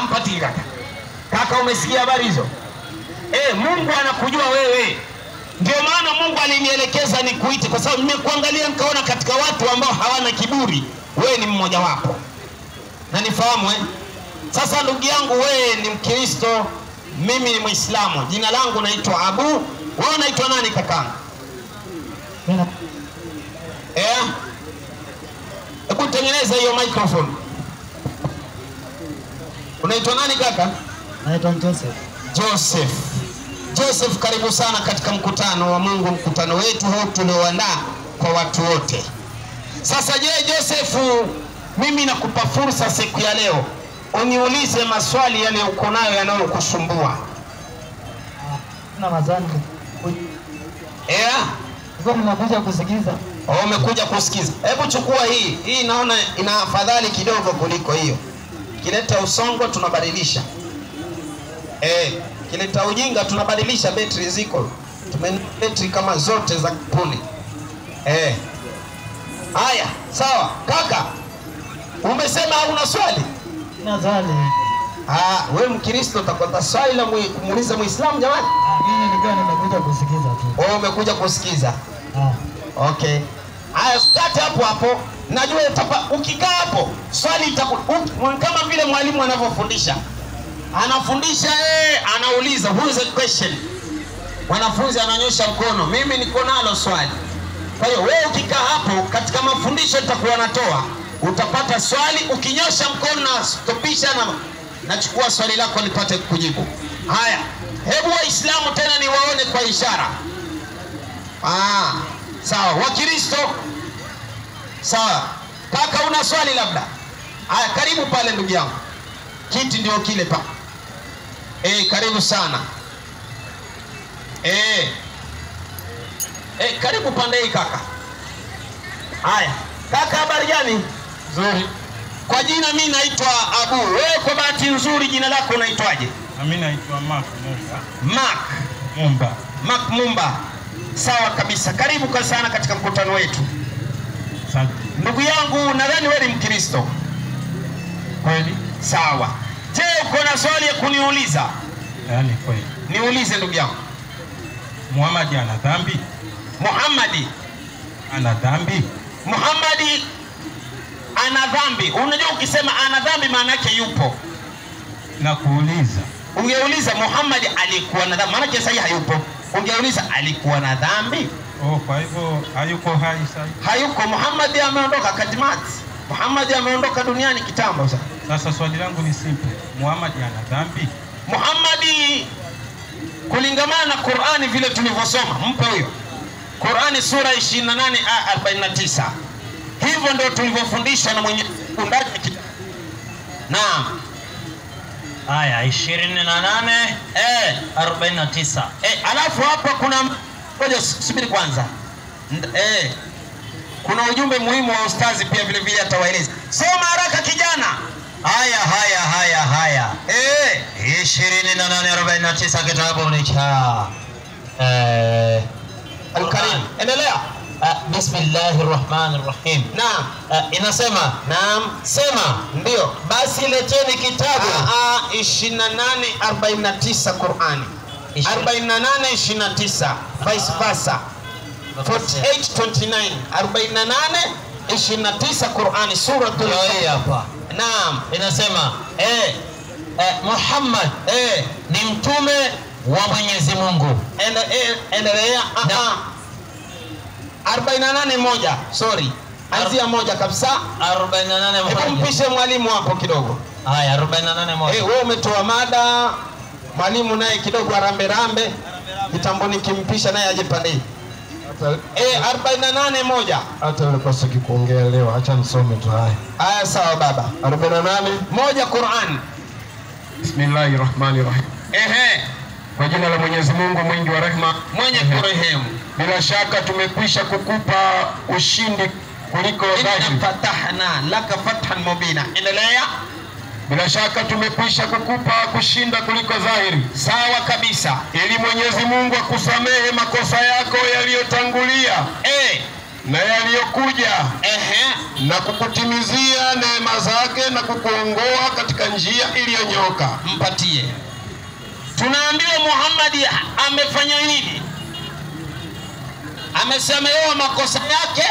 Hampati kaka. Kaka, umesikia habari hizo? Eh, Mungu anakujua wewe. Ndio maana Mungu alinielekeza nikuite, kwa sababu nimekuangalia nikaona katika watu ambao hawana kiburi, wewe ni mmoja wapo, na nifahamu eh? Sasa ndugu yangu, wewe ni Mkristo, mimi ni Mwislamu. Jina langu naitwa Abu, wewe unaitwa nani kakangu? Eh? Hebu tengeneza hiyo microphone. Unaitwa nani kaka? Naitwa Joseph. Joseph. Joseph, karibu sana katika mkutano wa Mungu, mkutano wetu huu tulioandaa kwa watu wote. Sasa je, Joseph, mimi nakupa fursa siku ya leo uniulize maswali yale uko nayo yanayokusumbua. Na mazani. Eh? Nilikuwa nimekuja kusikiza. Oh, umekuja kusikiza. Hebu chukua hii. Hii naona ina afadhali kidogo kuliko hiyo. Kileta usongo tunabadilisha. Eh, kileta ujinga tunabadilisha, betri ziko. Tumenunua betri kama zote za kampuni. Eh. Haya, sawa. Kaka, umesema hauna swali? Sina swali. Ah, wewe Mkristo utakwenda swali la mwi- kumuuliza Muislamu jamani? Ah, Mimi nilikuwa nimekuja kusikiza tu. Wewe umekuja kusikiza. Ah. Okay. Haya, kati hapo hapo. Najua utapa, ukikaa hapo swali itaku, u- kama vile mwalimu anavyofundisha. Anafundisha eh, anauliza who is a question. Mwanafunzi ananyosha mkono, mimi niko nalo swali. Kwa hiyo wewe ukikaa hapo katika mafundisho nitakuwa natoa, utapata swali, ukinyosha mkono na stopisha na nachukua swali lako nipate kujibu. Haya, hebu Waislamu tena niwaone kwa ishara. Ah, sawa. Wakristo sawa. Kaka, una swali labda? Haya, karibu pale ndugu yangu, kiti ndio kile pa. Eh, karibu sana. Eh, eh, karibu pande hii kaka. Haya, kaka, habari gani? Nzuri. Kwa jina mi naitwa Abu. Wewe kwa bahati nzuri jina lako unaitwaje? Nami naitwa Mark Mumba. Mark. Mumba. Mark Mumba. Sawa kabisa, karibu kwa sana katika mkutano wetu. Asante. Ndugu yangu, nadhani wewe ni Mkristo. Kweli? Sawa. Je, uko na swali ya kuniuliza? Yaani kweli. Niulize ndugu yangu. Muhammad ana dhambi? Muhammadi, Ana dhambi? Muhammadi ana dhambi. Unajua ukisema ana dhambi maana yake yupo. Na kuuliza. Ungeuliza Muhammad alikuwa na dhambi, maana yake sasa hayupo. Ungeuliza alikuwa na dhambi? Oh, kwa hivyo hayuko hai sasa. Hayuko. Muhammad ameondoka katimati. Muhammad ameondoka duniani kitambo sasa. Sasa swali langu ni simple. Muhammad ana dhambi? Muhammadi kulingamana na Qur'ani vile tulivyosoma, mpe huyo Qur'ani sura 28 aya 49. Hivyo ndio tulivyofundishwa na mwenye ndani ya kitabu. Naam. Aya 28 Eh, 49. eh, alafu hapa kuna ngoja subiri kwanza. Nd- Eh, kuna ujumbe muhimu wa ustazi pia vile vile atawaeleza. Soma haraka kijana. Haya haya haya haya. Eh, 28 kitabu ni cha eh Al-Karim. Endelea. Ah, Bismillahir Rahmanir Rahim. Naam. Ah, inasema Naam. sema Ndio. basi leteni kitabu Ah, ah, 28 49 Qur'ani. Ishirini- 48 29 vice versa. 48 29 48 29 Qur'ani suratul Ndio hii hapa Naam. inasema Eh, eh, Muhammad eh, ni mtume wa Mwenyezi Mungu. ende, eh, endelea. Ah, Na- ah. 48 moja. Sorry. Anzia moja kabisa. 48 Hebu moja. mpishe mwalimu hapo kidogo. Haya 48 moja. Eh, wewe umetoa mada, mwalimu naye kidogo arambe rambe, kitambo nikimpisha naye aje pande hii. Eh, 48 moja. hata yule pasaki kuongea leo, acha nisome tu haya. Aya, sawa baba. 48 Moja Qur'an. Bismillahir Rahmanir Rahim. Ehe, Kwa jina la Mwenyezi Mungu mwingi wa rehema, mwenye kurehemu. bila shaka tumekwisha kukupa ushindi kuliko Inna dhahiri. fatahna laka fathan mubina. Endelea. Bila shaka tumekwisha kukupa kushinda kuliko dhahiri, Sawa kabisa. ili Mwenyezi Mungu akusamehe makosa yako yaliyotangulia Eh, na yaliyokuja Ehe. na kukutimizia neema zake na kukuongoa katika njia iliyonyoka. mpatie. Tunaambiwa Muhammad amefanya nini? Amesamehewa makosa yake.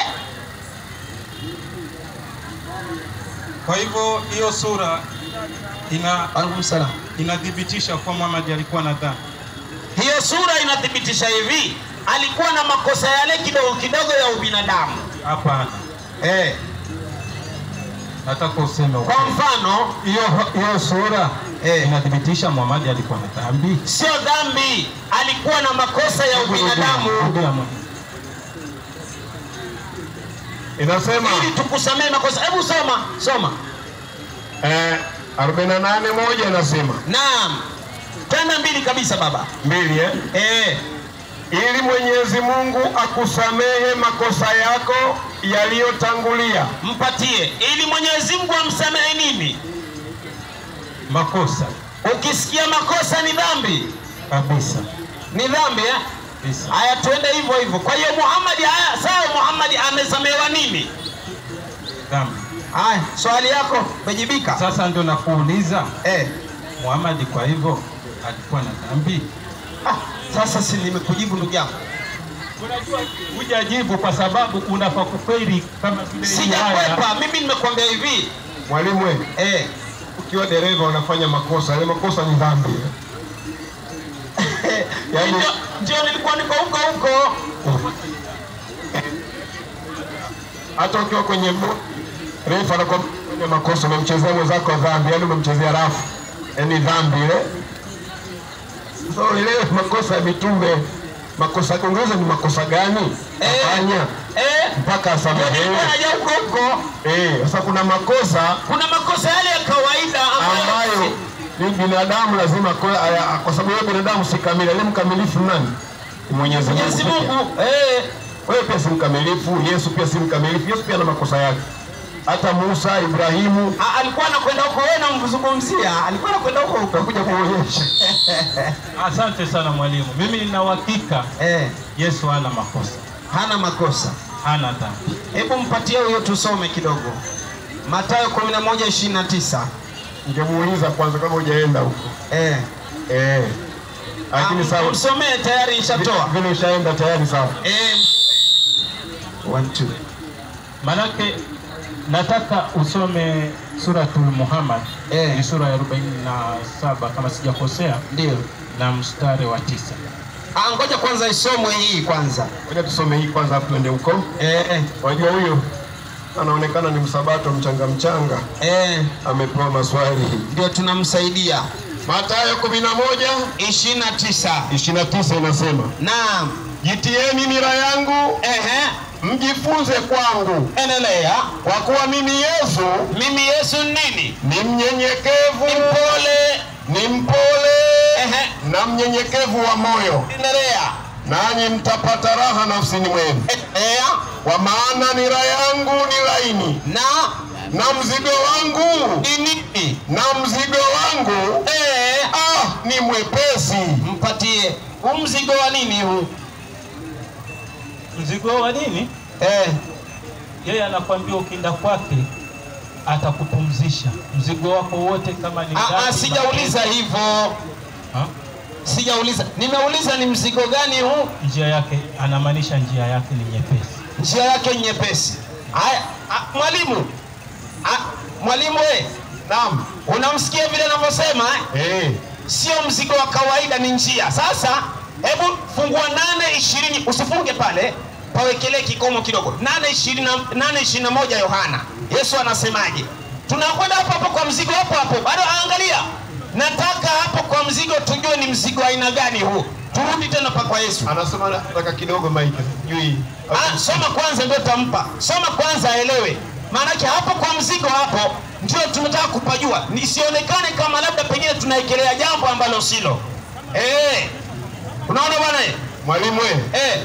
Kwa hivyo hiyo sura ina Alaikum salam. inathibitisha kuwa Muhammad alikuwa na dhambi. Hiyo sura inathibitisha hivi, alikuwa na makosa yale kidogo kidogo ya ubinadamu. Hapana, Eh, nataka useme kwa ukweli. mfano hiyo hiyo sura Eh. inathibitisha Muhammad alikuwa na dhambi. sio dhambi, alikuwa na makosa ya ubinadamu. Rudia moja. Inasema Ili tukusamee makosa. Hebu soma soma. eh, 48 moja inasema Naam, tena mbili kabisa baba. mbili eh? Eh, ili Mwenyezi Mungu akusamehe makosa yako yaliyotangulia mpatie ili Mwenyezi Mungu amsamehe nini? Makosa Ukisikia makosa ni dhambi, kabisa ni dhambi eh? kabisa. Haya, tuende hivyo hivyo. Kwa hiyo Muhammad, haya sawa, Muhammad amesamehewa nini? Dhambi. Haya, swali yako umejibika. Sasa ndio nakuuliza Eh, Muhammad, kwa hivyo alikuwa na dhambi? ah, sasa si nimekujibu ndugu yangu, Unajua hujajibu kwa sababu unafaa kukweli kama vile hii aya. sijakwepa. Mimi nimekuambia hivi mwalimu we, eh, ukiwa dereva unafanya makosa yale makosa ni dhambi Yaani- ndio, ndio nilikuwa niko huko huko. hata ukiwa kwenye bo- refa anakuwa kwenye makosa umemchezea mwenzako dhambi yani umemchezea rafu yani dhambi ile so ile makosa ya mitume makosa kuongeza ni makosa gani Eh. afanya Eh, mpaka ndio asamehewe nilikuwa naja huko huko. Eh, sasa kuna makosa Kuna makosa yale ya kawaida ambayo, ambayo ni binadamu lazima kwa, aya- kwa sababu yeye binadamu si kamili. Aliye mkamilifu ni nani? Ni Mwenyezi Mungu. Mwenyezi pekee. Mungu eh, Wewe pia si mkamilifu, Yesu pia si mkamilifu. Yesu pia ana makosa yake. Hata Musa, Ibrahimu a- alikuwa anakwenda huko, wewe namzungumzia, alikuwa anakwenda huko huko. utakuja kuonyesha. Asante sana mwalimu, mimi nina uhakika Eh, Yesu hana makosa, hana makosa. hana dhambi. Hebu mpatie huyo tusome kidogo. Mathayo 11:29. Ningemuuliza kwanza kama hujaenda huko. Eh. Eh. Lakini Ah, sawa. Msomee tayari ishatoa. Vile ushaenda tayari sawa. Eh. One, two. Manake nataka usome suratul Muhammad Eh. ni sura ya 47 kama sijakosea, Ndio. na mstari wa tisa. Ah, ngoja kwanza isomwe hii kwanza. Ngoja tusome hii kwanza hapo tuende huko. Eh, eh, Wajua huyo anaonekana ni msabato mchanga mchanga, eh, amepewa maswali. ndio tunamsaidia. Mathayo 11 29. 29 inasema Naam. jitieni nira yangu Ehe. mjifunze kwangu, Endelea. kwa kuwa mimi Yesu Mimi Yesu ni nini? ni mnyenyekevu, Ni mpole. ni mpole Ehe. na mnyenyekevu wa moyo, Endelea. nanyi mtapata raha nafsini mwenu. Endelea. Kwa maana nira yangu ni laini Na na mzigo wangu ni nini? na mzigo wangu Eh, ah, ni mwepesi. mpatie. Huu mzigo wa nini huu? Mzigo wa nini? Eh, Yeye anakwambia ukienda kwake atakupumzisha mzigo wako wote, kama ni ah, ah, dhambi, sijauliza hivyo. Ha? Sijauliza. Nimeuliza ni mzigo gani huu? njia yake, anamaanisha njia yake ni nyepesi. njia yake nyepesi. Haya, ah, mwalimu ah, mwalimu we, Naam. unamsikia vile anavyosema eh? Eh, Sio mzigo wa kawaida, ni njia. Sasa hebu fungua nane ishirini, usifunge pale, pawekelee kikomo kidogo. nane ishirini na- nane ishirini na moja Yohana, Yesu anasemaje? Tunakwenda hapo hapo kwa mzigo hapo hapo, bado angalia, nataka hapo kwa mzigo tujue ni mzigo aina gani huu. Turudi tena pa kwa Yesu. anasema nataka kidogo Mike. Sijui. Ah, soma kwanza ndio tampa. Soma kwanza aelewe. Maanake hapo kwa mzigo hapo ndio tunataka kupajua, nisionekane kama labda pengine tunaekelea jambo ambalo silo. Eh, unaona bwana eh? Mwalimu wewe. Eh,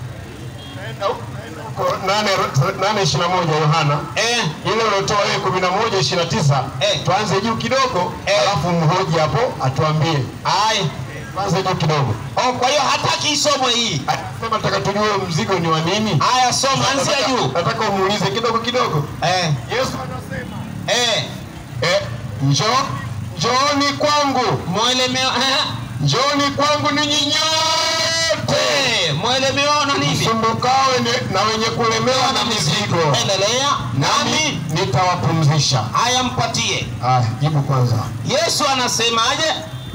Ko- nane nane ishirini na moja Yohana eh, ile uliotoa wewe kumi na moja ishirini na tisa Eh. tuanze juu kidogo Eh. alafu mhoji hapo atuambie ai Kwanza tu kidogo. Oh, kwa hiyo hataki isomwe hii. Sema nataka tujue mzigo ni wa nini? Haya, soma anzia Nataka- juu. Nataka umuulize kidogo kidogo. Eh, Yesu eh, eh, njoo njooni kwangu, mwelemeo eh, njooni kwangu ninyi nyote eh, mwelemeo na nini? msumbukawe ne- na wenye kulemewa na mizigo, Endelea. Nami nami nitawapumzisha. haya mpatie. Ah, jibu kwanza. Yesu anasemaje?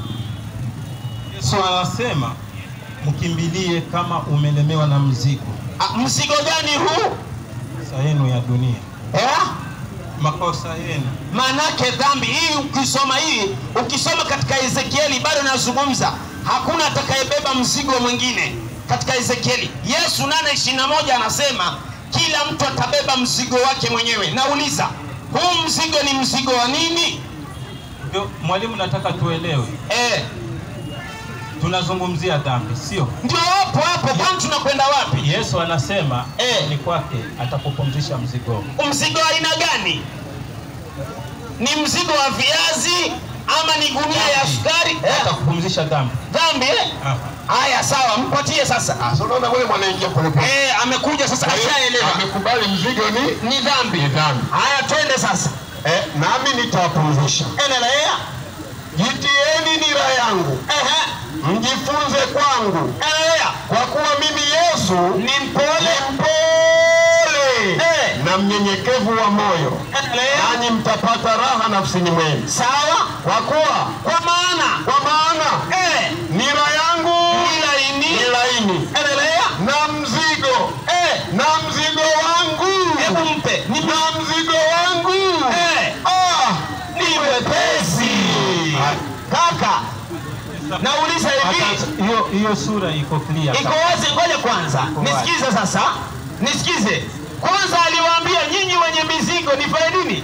Yesu anasema mkimbilie kama umelemewa na mzigo Ah, Mzigo gani huu? makosa yenu ya dunia, Eh? makosa yenu. Maanake dhambi hii, ukisoma hii, ukisoma katika Ezekieli bado nazungumza, hakuna atakayebeba mzigo mwingine katika Ezekieli. Yesu 8:21 anasema kila mtu atabeba mzigo wake mwenyewe. Nauliza, huu mzigo ni mzigo wa nini? Ndio mwalimu, nataka tuelewe, Eh, tunazungumzia dhambi, sio? ndio hapo hapo, kwani tunakwenda wapi? Yesu anasema Eh. ni kwake atakupumzisha mzigo. Mzigo wa aina gani? Ni mzigo wa viazi ama ni gunia ya sukari? Eh, Atakupumzisha dhambi. dhambi eh? Ah. Haya, sawa, mpatie sasa. Ah, so unaona wewe mwanaingia polepole. Eh, amekuja sasa, ashaelewa Amekubali mzigo ni ni dhambi. ni dhambi. Haya, twende sasa, Eh, nami nitawapumzisha. endelea. Jitieni nira yangu, Ehe, mjifunze kwangu, endelea. kwa kuwa mimi Yesu Ni mpole. mpole Eh. na mnyenyekevu wa moyo, Endelea. nanyi mtapata raha nafsini mwenu. Sawa, Kwa kuwa kwa maana kwa maana eh, nira yangu ni laini. ni laini Endelea. na mzigo Eh, na mzigo wangu hebu mpe ni na mzigo wangu eh, ah, ni mwepesi. Kaka, nauliza hivi Hata- Hiyo hiyo sura iko clear. iko wazi. Ngoja kwanza wazi. nisikize sasa, nisikize kwanza. Aliwaambia nyinyi wenye mizigo nifanye nini?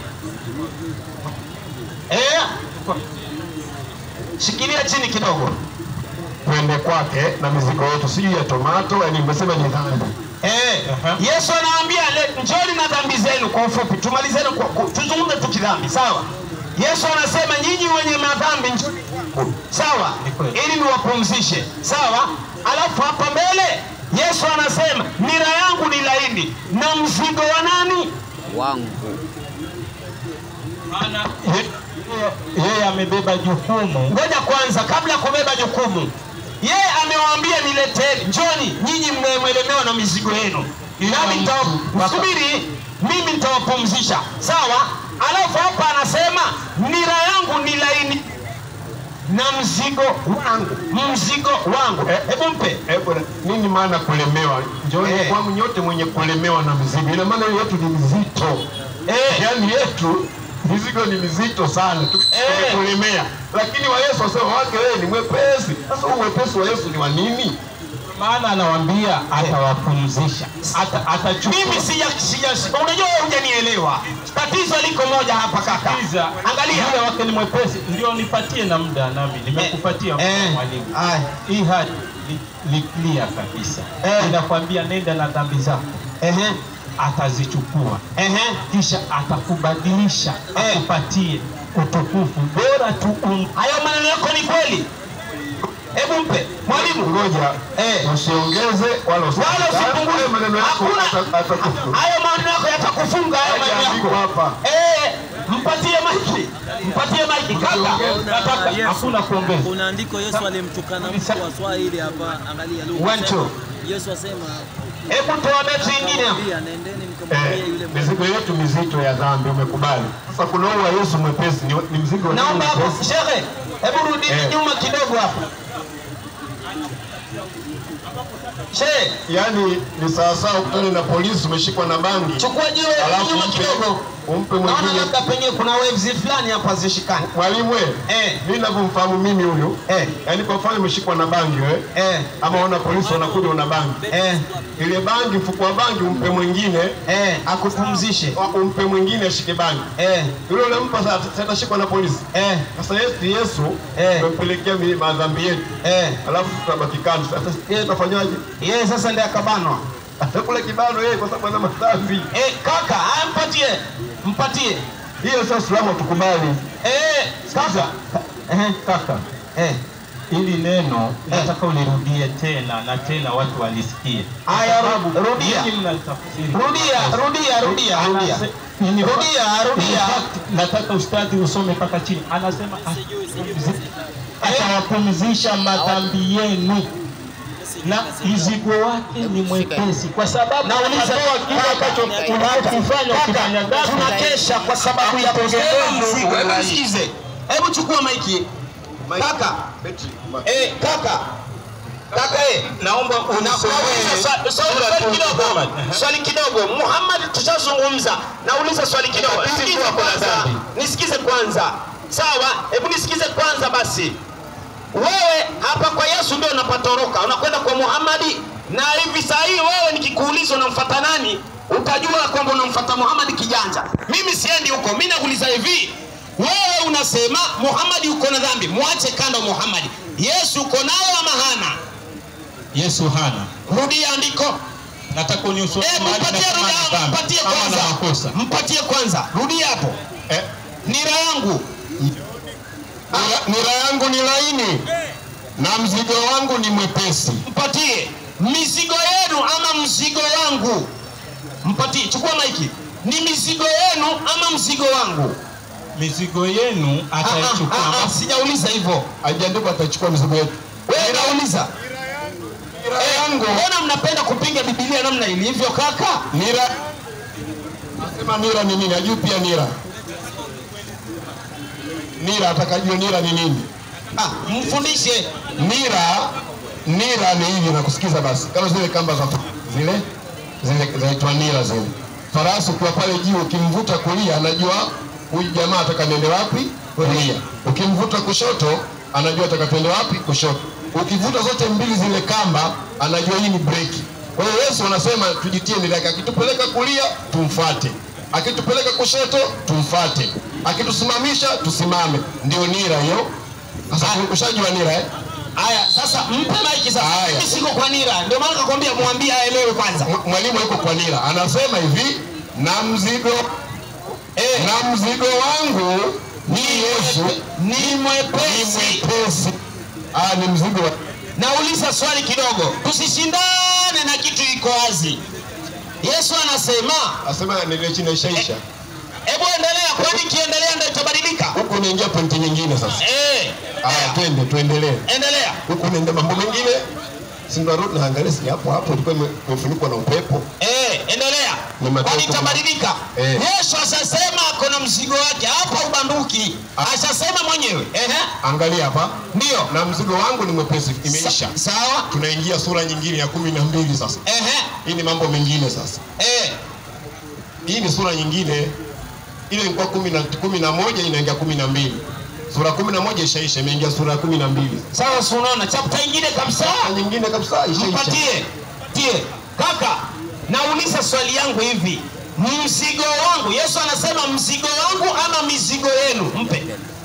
Eh, shikilia chini kidogo. twende kwake na mizigo yetu, sijui ya tomato, yani nimesema ni dhambi. Eh, Aha. Yesu anawaambia le- njoni na dhambi zenu. Kwa ufupi, tumalizeni kwa, kwa, tuzungumze tu kidhambi, sawa? Yesu anasema nyinyi wenye madhambi njoni kwangu, sawa, Ni kweli. ili niwapumzishe, sawa. Alafu hapa mbele Yesu anasema nira yangu ni laini na mzigo wa nani? wangu Maana ye- yeye- yeye amebeba jukumu Ngoja kwanza, kabla ya kubeba jukumu, yeye amewaambia nileteni, njoni nyinyi mnaemelemewa na mizigo yenu, nami nitawa- subiri, mimi nitawapumzisha, sawa. Alafu hapa anasema nira yangu ni laini na mzigo wangu, mzigo wangu. Eh. Hebu mpe Eh, bwana, nini maana kulemewa? Njooni Eh. kwangu nyote mwenye kulemewa na mizigo. Ina maana yetu ni mizito, eh, yaani yetu mizigo ni mizito sana, Tu- Eh. tumekulemea. Lakini wa Yesu wasema wake wewe ni mwepesi. Sasa huu mwepesi wa Yesu ni wa nini? maana anawaambia atawapumzisha, ata atachukua mimi sija, sija, unajua wewe hujanielewa. Tatizo liko moja hapa kaka, Sikiza, angalia yule wake ni mwepesi, ndio nipatie na muda nami nimekupatia Eh, mwalimu. aya. Hii hadi ni, ni clear kabisa, Eh. inakwambia nenda na dhambi zako, Ehe, atazichukua ehe. kisha atakubadilisha Eh. akupatie utukufu bora tu um, Hayo maneno yako ni kweli? Hebu mpe mwalimu. Ngoja Eh. usiongeze wala Wala usipunguze. usipunguze. Hayo maneno yako Hakuna. ata- atakufa. Hayo maneno yako yatakufunga hayo maneno Hayaandikwa yako. hapa. Eh, mpatie maiki. Mpatie maiki kaka. nataka hakuna kuongeza. kuna andiko Yesu alimtukana mtu wa Swahili hapa, angalia Luka One, sema- two. Yesu asema Hebu toa beti nyingine hapo. "Mwambie, nendeni mkamwambie Eh, yule mizigo yetu mizito ya dhambi umekubali. Sasa kuna huu wa Yesu mwepesi ni, ni mzigo wa nini Naomba hapo mwepesi? shehe, hebu rudi Eh. nyuma kidogo hapo. Shehe, Yaani ni sawasawa ukutane na polisi umeshikwa na bangi, chukua jiwe alafu nyuma umpe, kidogo. umpe Naona mwingine. labda pengine kuna waves fulani hapa zishikani. Mwalimu we, Eh. mimi ninavyomfahamu mimi huyu Eh. yaani kwa mfano umeshikwa na bangi we, Eh, ama ona polisi wanakuja una bangi, eh, ile bangi, mfuko wa bangi umpe mwingine, eh, akupumzishe. wa- umpe mwingine ashike bangi, Eh, yule unampa sasa sasa atashikwa na polisi. eh, Sasa Yesu Yesu Eh. tumempelekea mi- madhambi yetu, eh. alafu tutabaki kando. Sasa yeye atafanyaje? Yeye sasa ndiye akabanwa. Atakula kibano yeye kwa sababu ana madhambi. Eh, kaka, haya mpatie. Mpatie. Hiyo sasa Uislamu hatukubali. Eh, kaka. Eh, Kaka, eh. Ili neno nataka ulirudie tena na tena watu walisikie. Aya, ru- Sababu rudia. nyinyi mnatafsiri. Rudia, rudia, rudia, rudia. Anase- in fact- Rudia, rudia. in fact, Nataka ustadhi usome mpaka chini. Anasema "Ah, atawapumzisha madhambi yenu na mzigo wake ni mwepesi, kwa sababu Nauliza anatoa kile ambacho unachokifanya ukifanya dhambi. tunakesha kwa sababu ya kusema Mungu. mzigo. Hebu nisikize, hebu chukua maiki kaka. Eh, kaka kaka, eh, naomba una- nauliza swa- swali swali kidogo, swali kidogo. Muhammad, tushazungumza. Nauliza swali kidogo, nisikize kwanza, nisikize kwanza. Sawa, hebu nisikize kwanza basi. Wewe hapa kwa Yesu ndio unapatoroka, unakwenda kwa Muhammadi, na hivi saa hii wewe nikikuuliza unamfuata nani, utajua kwamba unamfuata Muhammadi kijanja. Mimi siendi huko, mimi nakuuliza hivi, wewe unasema Muhammadi uko na dhambi, mwache kando Muhammadi. Yesu uko nayo ama hana? Yesu hana. Rudia andiko. Nataka uniusome Eh, mahali mpatie nasema rudia, ana dhambi mpatie ama ana kwanza, makosa. mpatie kwanza, rudia hapo. Eh, Nira yangu nira- nira yangu ni laini na mzigo wangu ni mwepesi. mpatie mizigo yenu ama mzigo wangu mpatie chukua maiki ni mizigo yenu ama mzigo wangu Mizigo yenu Ah, ah, ataichukua. ah, ah, sijauliza hivyo Hajaandikwa atachukua mizigo yetu. wewe nauliza Nira yangu mbona mnapenda kupinga bibilia namna ilivyo kaka nira nasema nira ni nini? Ajui pia nira. Nira atakajua nira ni nini? ah, mfundishe Nira nira ni hivi na kusikiza basi, kama zile kamba za zile zile zaitwa nira zile. Farasi ukiwa pale juu, ukimvuta kulia, anajua huyu jamaa ataka niende wapi? Kulia. Ukimvuta kushoto, anajua ataka tuende wapi? Kushoto. Ukivuta zote mbili zile kamba, anajua hii ni breki. Kwa hiyo Yesu anasema tujitie nira yake, akitupeleka kulia tumfuate, akitupeleka kushoto tumfuate, akitusimamisha tusimame. Ndio nira hiyo. Sasa ushajua nira eh? haya sasa mpe maiki sasa Haya. mimi siko kwa nira ndio maana nakwambia mwambie aelewe kwanza Mw- mwalimu yuko kwa nira, anasema hivi, na mzigo eh, na mzigo wangu ni Yesu ni ni mwepesi mwepesi. Ah, ni mzigo wa nauliza swali kidogo tusishindane na kitu iko wazi yesu anasema asema nile chini ishaisha. hebu endelea kwani kiendelea ndio itabadilika Huku unaingia pointi nyingine sasa. eh, Aya, twende tuendelee. endelea Huku unaenda mambo mengine, si ndo rudi naangalia, si hapo hapo ilikuwa ime- imefunikwa na upepo. Eh, endelea. Ni matatu. Kwani itabadilika? Eh. Yesu ashasema ako na mzigo wake hapa ubanduki. Ashasema mwenyewe. Ehe. Angalia hapa, Ndio. na mzigo wangu ni mwepesi, imeisha. Sa- Sawa. Tunaingia sura nyingine ya kumi na mbili sasa. Ehe. Hii ni mambo mengine sasa. Eh. hii ni sura nyingine ile ilikuwa kumi na, kumi na moja inaingia kumi na mbili sura kumi na moja ishaisha imeingia sura ya kumi na mbili Sawa, si unaona chapter nyingine kabisa. Sura nyingine kabisa ishaisha Mpatie. Tie. Kaka, nauliza swali yangu hivi. Mzigo wangu, Yesu anasema mzigo wangu ama mizigo yenu? Mpe.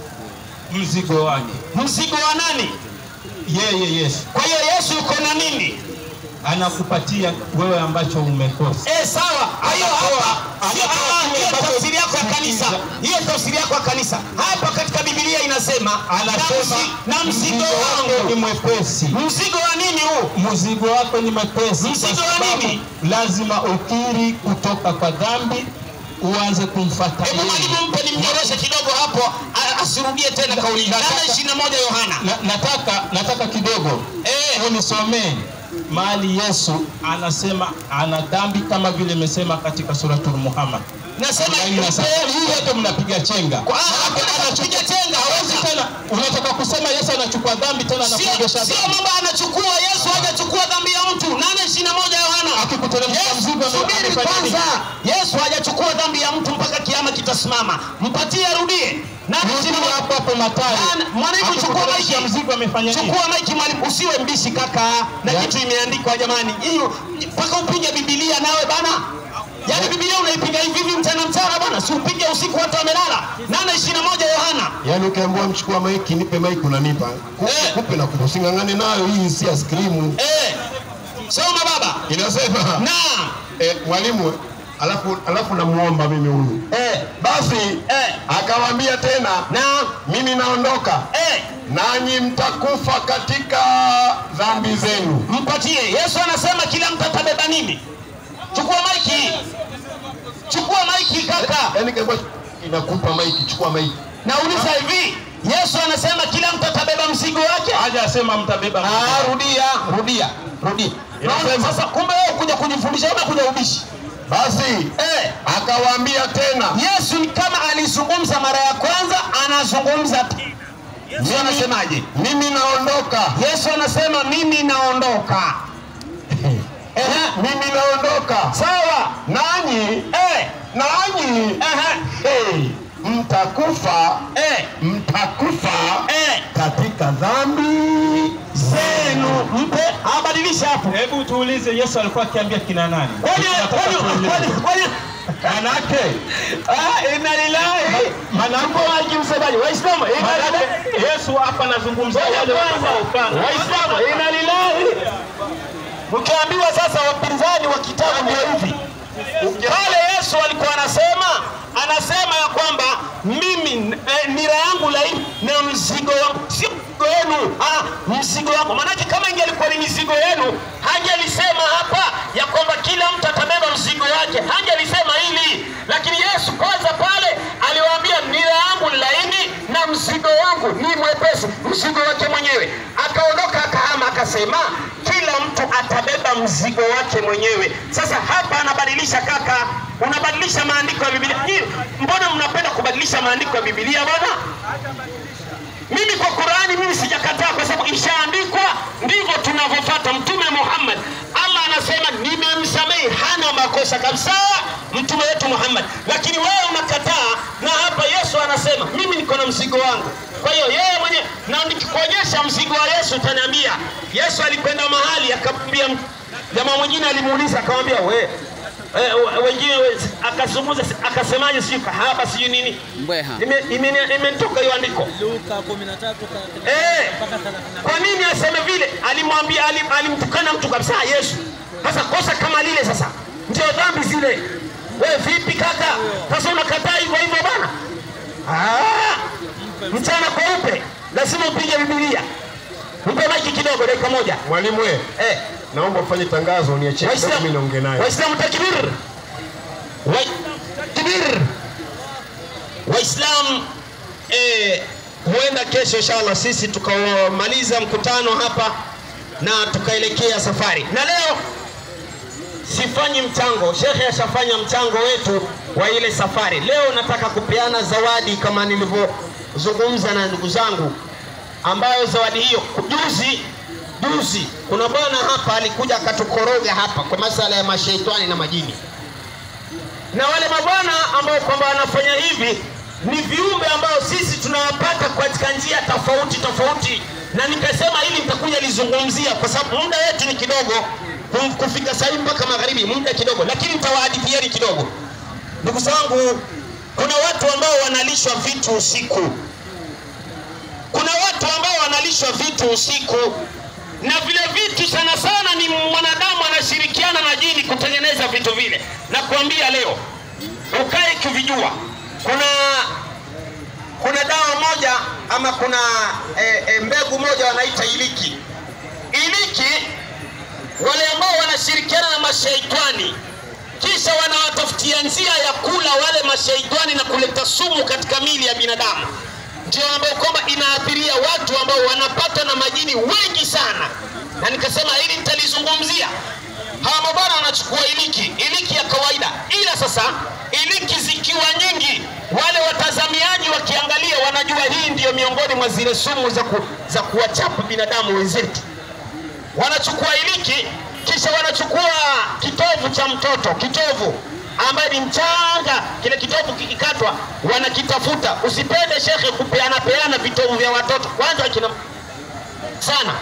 Mzigo wake Mzigo wa nani? yeye Yesu Kwa hiyo Yesu yuko na nini? anakupatia wewe ambacho umekosa. Eh, sawa. Kwa hiyo hapa sio- anatoa ah, kile hiyo ambacho tafsiri yako ya kanisa. Hiyo tafsiri yako ya kanisa. Hapa katika Biblia inasema Anasema na mzi- na mzigo wako ni wangu. mwepesi. Mzigo wa nini huu? Mzigo wako ni mwepesi, Mzigo kwa wa sababu nini? lazima ukiri kutoka kwa dhambi, uanze kumfuata Hebu yeye. mwalimu mpe nimnyoroshe kidogo hapo a- asirudie tena kauli. Nataka- Nane ishirini na moja Yohana. Na, nataka nataka kidogo Eh. unisomee mahali Yesu anasema ana dhambi kama vile imesema katika suratul Muhammad. Nasema Yaani nasa- hii yote mnapiga chenga. Kwa- ah, hakuna kupiga chenga, Hawezi hawezi. tena, unataka kusema Yesu anachukua dhambi tena Sio anakuregesha sio dhambi. mambo anachukua Yesu hajachukua dhambi ya mtu. Nane ishirini na moja Yohana. Akikuteremsha Yesu, mzigo ame- subiri amefanya nini? kwanza. Yesu hajachukua dhambi ya mtu mpaka kiama kitasimama. Mpatie arudie. Nane Rudi ishirini na moja. hapo hapo Mathayo. Bana, mwalimu, chukua Akikuteremsha maiki. mzigo amefanya nini? Chukua maiki mwalimu, usiwe mbishi kaka, na Ya. kitu imeandikwa jamani. Hiyo mpaka upige Biblia nawe bana. Yaani Biblia unaipiga hivi hivi mchana mchana bwana, si upige usiku watu wamelala. Nane ishirini na moja Yohana. yaani ukiambiwa mchukua maiki nipe maiki unanipa kupe, Eh. kupe na kupe using'ang'ane nayo hii si ya skrimu Eh. Soma baba. inasema Naam. eh, mwalimu alafu alafu namuomba mimi huyu Eh. basi Eh. akawaambia tena Naam. mimi naondoka Eh. nanyi mtakufa katika dhambi zenu. mpatie. Yesu anasema kila mtu atabeba nini? Chukua maiki, chukua maiki kaka. Yaani kama inakupa maiki, chukua maiki. Nauliza hivi, Yesu anasema kila mtu atabeba mzigo wake? Haja asema mtabeba. Ah, rudia, rudia, rudia. Naona Inasema. sasa, kumbe wewe kuja kujifundisha, unakuja ubishi. Basi Eh, akawaambia tena, Yesu ni kama alizungumza mara ya kwanza, anazungumza tena. Yesu anasemaje? mimi naondoka, Yesu anasema mimi naondoka. Ehe, mimi naondoka, sawa. nanyi Eh, nanyi ehe, hey, mtakufa eh, mtakufa eh. katika dhambi Zenu mpe abadilisha hapo. Hebu tuulize Yesu alikuwa akiambia kina nani? Kwani Tunataka kwani tuulize. kwani kwani Manake ah, inna lillahi manake Mko msemaji Waislamu inna lillahi manake Yesu hapa anazungumzia wale wanaofanya. Waislamu inna lillahi. Mkiambiwa sasa wapinzani wa kitabu ndio hivi. Pale Yesu alikuwa anasema anasema ya kwamba mimi eh, nira yangu laini na mzigo wangu sio mzigo wenu, ah, mzigo wangu. Maanake kama ingelikuwa ni mizigo yenu, hangelisema hapa ya kwamba kila mtu atabeba mzigo wake, hangelisema hili. Lakini Yesu kwanza pale aliwaambia nira yangu ni laini na mzigo wangu ni mwepesi, mzigo wake mwenyewe. Akaondoka akahama, akasema kila mtu atabeba mzigo wake mwenyewe. Sasa hapa anabadilisha kaka, unabadilisha maandiko ya Biblia. Nyinyi, Mbona mnapenda kubadilisha maandiko ya Biblia bwana? Mimi kwa Qurani mimi sijakataa, kwa sababu ishaandikwa, ndivyo tunavyofuata. Mtume Muhammad, Allah anasema nimemsamehe, hana makosa kabisa, mtume wetu Muhammad. Lakini wewe unakataa, na hapa Yesu anasema mimi niko na mzigo wangu. Kwa hiyo yeye mwenyewe, na nikikuonyesha mzigo wa Yesu utaniambia. Yesu alikwenda mahali akamwambia jamaa mwingine, alimuuliza akamwambia, we Eh, wengine we- akazungumza akasemaje, sijui kahaba sijui nini, Mbweha. Ime- imeni- imenitoka hiyo andiko Luka 13 ka- Eh, mpaka 35. kwa nini aseme vile? Alimwambia, alim, alimtukana mtu kabisa Yesu. Sasa kosa kama lile sasa ndio dhambi zile. Wewe vipi kaka? Sasa unakataa hivyo hivyo bana? Ah, mchana kweupe lazima upige Biblia. Mpe maiki kidogo, dakika moja. mwalimu we Eh, naomba ufanye tangazo niachie kidogo mimi niongee naye Waislamu takbir. Wai- Takbir. Waislamu eh, huenda kesho inshallah sisi tukamaliza mkutano hapa na tukaelekea safari. Na leo sifanyi mchango, shekhe ashafanya mchango wetu wa ile safari. Leo nataka kupeana zawadi kama nilivyozungumza na ndugu zangu, ambayo zawadi hiyo juzi juzi kuna bwana hapa alikuja akatukoroga hapa kwa masala ya mashaitani na majini, na wale mabwana ambao kwamba wanafanya hivi ni viumbe ambao sisi tunawapata katika njia tofauti tofauti, na nikasema hili nitakuja lizungumzia kwa sababu muda wetu ni kidogo, kum- kufika sahii mpaka magharibi muda kidogo, lakini nitawahadithieni kidogo. Ndugu zangu, kuna watu ambao wanalishwa vitu usiku kuna watu ambao wanalishwa vitu usiku na vile vitu sana sana ni mwanadamu anashirikiana na jini kutengeneza vitu vile na kuambia leo ukae kuvijua kuna kuna dawa moja ama kuna e, e, mbegu moja wanaita iliki iliki wale ambao wanashirikiana na mashaitani kisha wanawatafutia njia ya kula wale mashaitani na kuleta sumu katika mili ya binadamu ndio ambayo kwamba inaathiria watu ambao wanapata na majini wengi sana, na nikasema hili nitalizungumzia. Hawa mabwana wanachukua iliki, iliki ya kawaida, ila sasa iliki zikiwa nyingi, wale watazamiaji wakiangalia wanajua hii ndiyo miongoni mwa zile sumu za, ku, za kuwachapa binadamu wenzetu wanachukua iliki kisha wanachukua kitovu cha mtoto kitovu ambaye ni mchanga kile kitovu kikikatwa wanakitafuta usipende shekhe kupeana peana vitovu vya watoto kwanza kina sana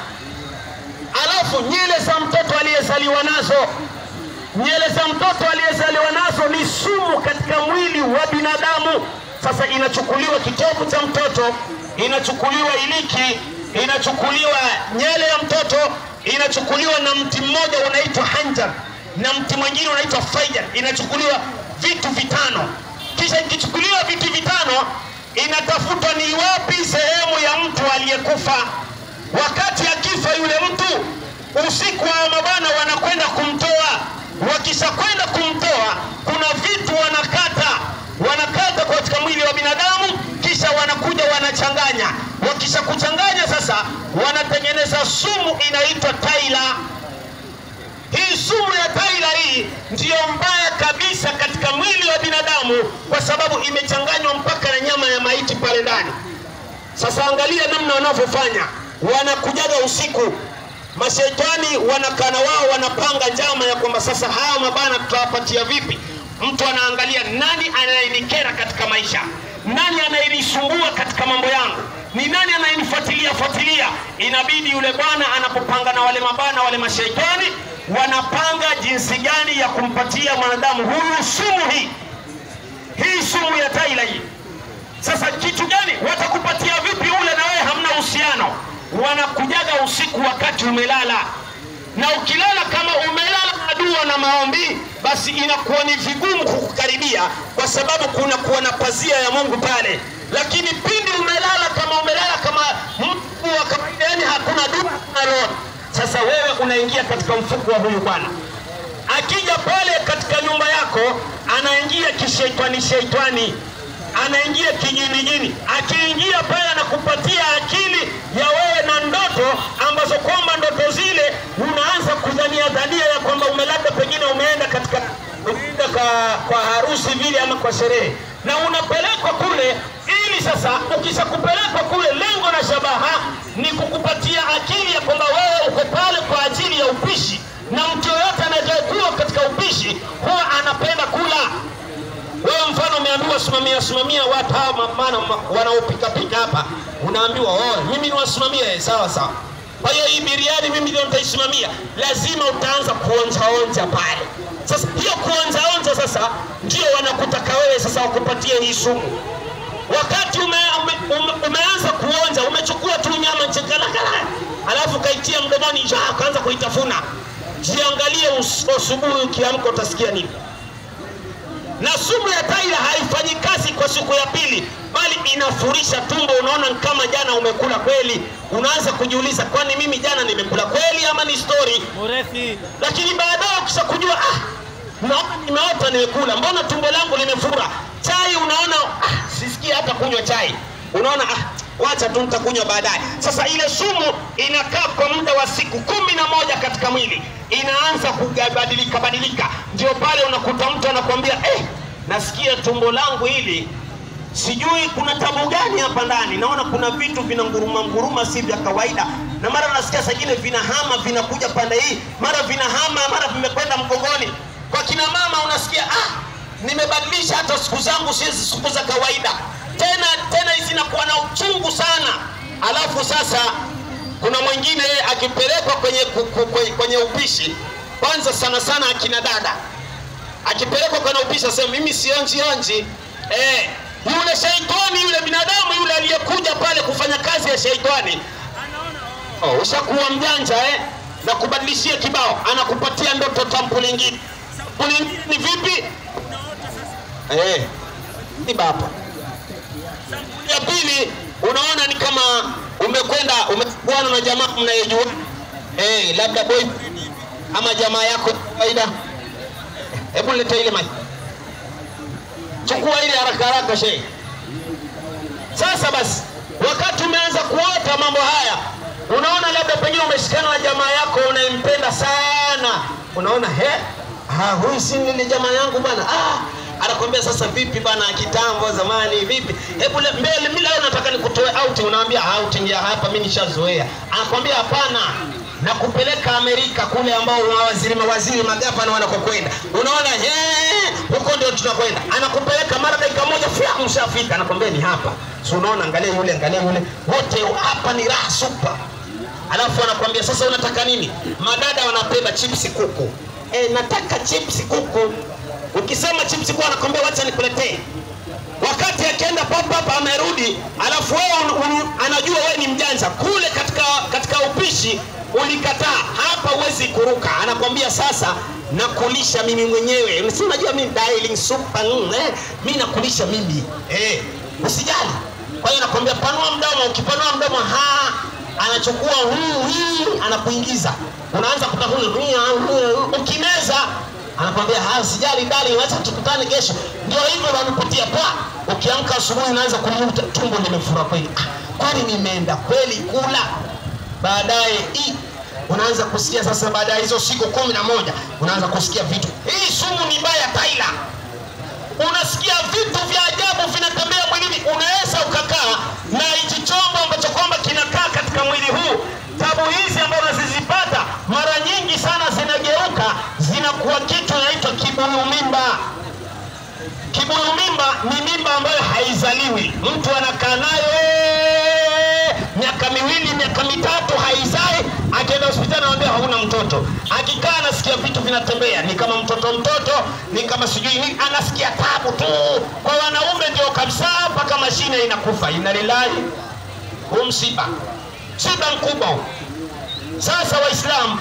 alafu nyele za mtoto aliyezaliwa nazo nyele za mtoto aliyezaliwa nazo ni sumu katika mwili wa binadamu. Sasa inachukuliwa kitovu cha mtoto, inachukuliwa iliki, inachukuliwa nyele ya mtoto, inachukuliwa na mti mmoja unaitwa hanjar na mti mwingine unaitwa faijar, inachukuliwa vitu vitano. Kisha ikichukuliwa vitu vitano, inatafutwa ni wapi sehemu ya mtu aliyekufa. Wakati akifa yule mtu, usiku wa mabwana wanakwenda kumtoa. Wakishakwenda kumtoa, kuna vitu wanakata, wanakata katika mwili wa binadamu, kisha wanakuja wanachanganya. Wakisha kuchanganya sasa, wanatengeneza sumu inaitwa taila. Hii sumu ya taila hii ndiyo mbaya kabisa katika mwili wa binadamu, kwa sababu imechanganywa mpaka na nyama ya maiti pale ndani. Sasa angalia namna wanavyofanya, wanakujaga usiku, mashaitani wanakana wao, wanapanga njama ya kwamba sasa hawa mabana tutawapatia vipi? Mtu anaangalia nani anayenikera katika maisha, nani anayenisumbua katika mambo yangu, ni nani anayenifuatilia fuatilia. Inabidi yule bwana anapopanga na wale mabana wale mashaitani, wanapanga jinsi gani ya kumpatia mwanadamu huyu sumu hii, hii sumu ya taila hii. Sasa kitu gani watakupatia vipi ule na wewe hamna uhusiano? Wanakujaga usiku wakati umelala, na ukilala kama umelala na dua na maombi, basi inakuwa ni vigumu kukukaribia, kwa sababu kuna kuwa na pazia ya Mungu pale. Lakini pindi umelala kama umelala kama mtu wa kawaida, yani hakuna dua na roho, sasa wewe unaingia katika mfuko wa huyu bwana akija pale katika nyumba yako anaingia kisheitani sheitani anaingia kijinijini akiingia pale anakupatia akili ya wewe na ndoto ambazo kwamba ndoto zile unaanza kudhania dhania ya kwamba umelabda pengine umeenda katika umeenda kwa, kwa harusi vile ama kwa sherehe na unapelekwa kule ili sasa ukishakupelekwa kule lengo na shabaha ni kukupatia akili ya kwamba wewe uko pale kwa ajili ya upishi na mtu yoyote anayekuwa katika upishi huwa anapenda kula wewe mfano umeambiwa simamia simamia watu hawa ma- maana ma- wanaopikapika hapa unaambiwa oh, mimi niwasimamie sawa sawa kwa hiyo hii biriani mimi ndio nitaisimamia lazima utaanza kuonjaonja pale sasa hiyo kuonjaonja sasa ndio wanakutaka wewe sasa wakupatie hii sumu wakati ume, ume, ume, umeanza kuonja umechukua tu nyama nchekalakala alafu kaitia mdomoni ja ukaanza kuitafuna jiangalie us- asubuhi ukiamka utasikia nini na sumu ya taila haifanyi kazi kwa siku ya pili, bali inafurisha tumbo. Unaona ni kama jana umekula kweli, unaanza kujiuliza, kwani mimi jana nimekula kweli ama ni story? Murethi. Lakini baadaye ukisha kujua ah, naona nimeota nimekula, mbona tumbo langu limefura? Chai unaona ah, sisikii hata kunywa chai, unaona ah, wacha tu nitakunywa baadaye. Sasa ile sumu inakaa kwa muda wa siku kumi na moja katika mwili, inaanza kubadilika badilika. Ndio pale unakuta mtu anakuambia eh, nasikia tumbo langu hili sijui kuna tabu gani hapa ndani, naona kuna vitu vina nguruma nguruma, si vya kawaida, na mara nasikia sagine vinahama vinakuja pande hii, mara vinahama, mara vimekwenda mgongoni. Kwa kina mama unasikia ah, nimebadilisha hata siku zangu si siku za kawaida tena tena, hizi zinakuwa na uchungu sana. Alafu sasa kuna mwingine akipelekwa kwenye, ku- ku- kwenye, kwenye upishi, kwanza sana sana akina dada akipelekwa kwenye upishi asema mimi sionji onji eh, yule shaitani yule binadamu yule aliyekuja pale kufanya kazi ya shaitani oh, ushakuwa mjanja eh, na kubadilishia kibao anakupatia ndoto tampu lingine tampu lingine ni vipi eh, ni baba ya pili unaona ni kama umekwenda umekuana na jamaa mnayejua eh, labda boy ama jamaa yako kawaida hebu leta ile maji chukua ile haraka haraka shehe sasa basi wakati umeanza kuota mambo haya unaona labda pengine umeshikana na jamaa yako unayempenda sana unaona he ah, huyu si nile jamaa yangu bana ah, anakwambia sasa vipi bana kitambo zamani vipi hebu le- mbele mimi leo nataka nikutoe outing unaambia outing ya hapa mimi nishazoea anakwambia hapana na kupeleka Amerika kule ambao mawaziri mawaziri magavana wanakokwenda unaona eh, huko ndio tunakwenda anakupeleka mara dakika moja fya mshafika anakwambia ni hapa si unaona angalia yule angalia yule wote hapa ni raha super alafu anakwambia sasa unataka nini madada wanapenda chipsi kuku e, nataka chipsi kuku ukisema chipsi kuku anakwambia wacha nikuletee wakati akienda papapa amerudi alafu wewe un- un- anajua wewe ni mjanja kule katika katika upishi ulikataa hapa huwezi kuruka anakwambia sasa nakulisha mimi mwenyewe si unajua mimi dialing super mm, eh, mi nakulisha mimi eh. usijali. Kwa hiyo nakwambia panua mdomo, ukipanua mdomo ha anachukua huu hii anakuingiza, unaanza kutafuna ukimeza anakwambia ha, sijali dali, wacha tukutane kesho. Ndio hivyo wanapotia pa. Ukiamka asubuhi unaanza kumuta tumbo limefura kweli, ah, kwani nimeenda kweli kula? Baadaye i unaanza kusikia sasa, baada ya hizo siku kumi na moja unaanza kusikia vitu, hii sumu ni mbaya Taila, unasikia vitu vya ajabu vinatembea mwilini. Unaweza ukakaa na hichi chombo ambacho kwamba kinakaa katika mwili huu, tabu hizi ambazo unazizipata mara nyingi sana zinageuka zinakuwa kitu inaitwa kibuyu mimba. Kibuyu mimba ni mimba ambayo haizaliwi, mtu anakaa nayo eh, miaka miwili miaka mitatu haizai, akienda hospitali anamwambia hauna mtoto. Akikaa anasikia vitu vinatembea, ni kama mtoto mtoto, ni kama sijui nini, anasikia tabu tu. Kwa wanaume ndio kabisa, mpaka mashine inakufa. Inna lillahi, huu msiba, msiba mkubwa huu. Sasa Waislamu,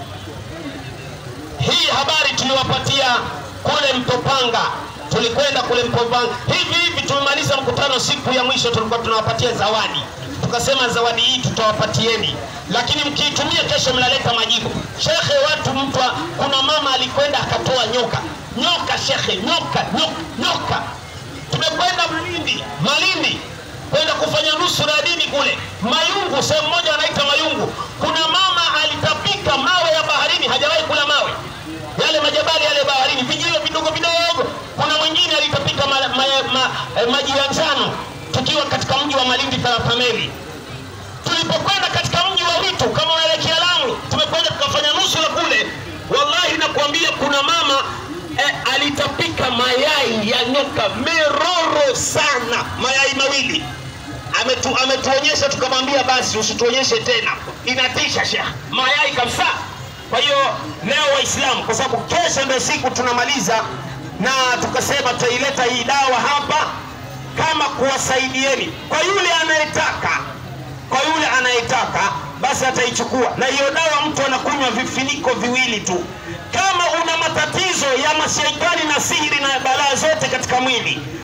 hii habari tuliwapatia kule Mtopanga, tulikwenda kule Mtopanga hivi hivi, tumemaliza mkutano, siku ya mwisho tulikuwa tunawapatia zawadi, tukasema zawadi hii tutawapatieni, lakini mkiitumia kesho mnaleta majibu. Shekhe, watu mtu, kuna mama alikwenda akatoa nyoka, nyoka shekhe, nyoka, nyoka, nyoka. Tumekwenda Malindi, Malindi kwenda kufanya nusura ya dini kule Mayungu, sehemu moja wanaita Mayungu. Kuna mama alitapika mawe ya baharini, hajawahi kula mawe yale majabali yale baharini, vijio vidogo vidogo. Kuna mwingine alitapika ma, ma, ma, eh, maji ya njano, tukiwa katika mji wa Malindi Tharapameli. Tulipokwenda katika mji wa Witu, kama unaelekea Lamu, tumekwenda tukafanya nusura kule. Wallahi nakwambia, kuna mama eh, alitapika mayai ya nyoka meroro sana, mayai mawili ametu, ametuonyesha tukamwambia, basi usituonyeshe tena, inatisha shekh, mayai kabisa. Kwa hiyo leo Waislamu, kwa sababu kesho ndio siku tunamaliza, na tukasema tutaileta hii dawa hapa kama kuwasaidieni, kwa yule anayetaka, kwa yule anayetaka basi ataichukua, na hiyo dawa mtu anakunywa vifiniko viwili tu. Kama una matatizo ya mashaitani na sihiri na balaa zote katika mwili,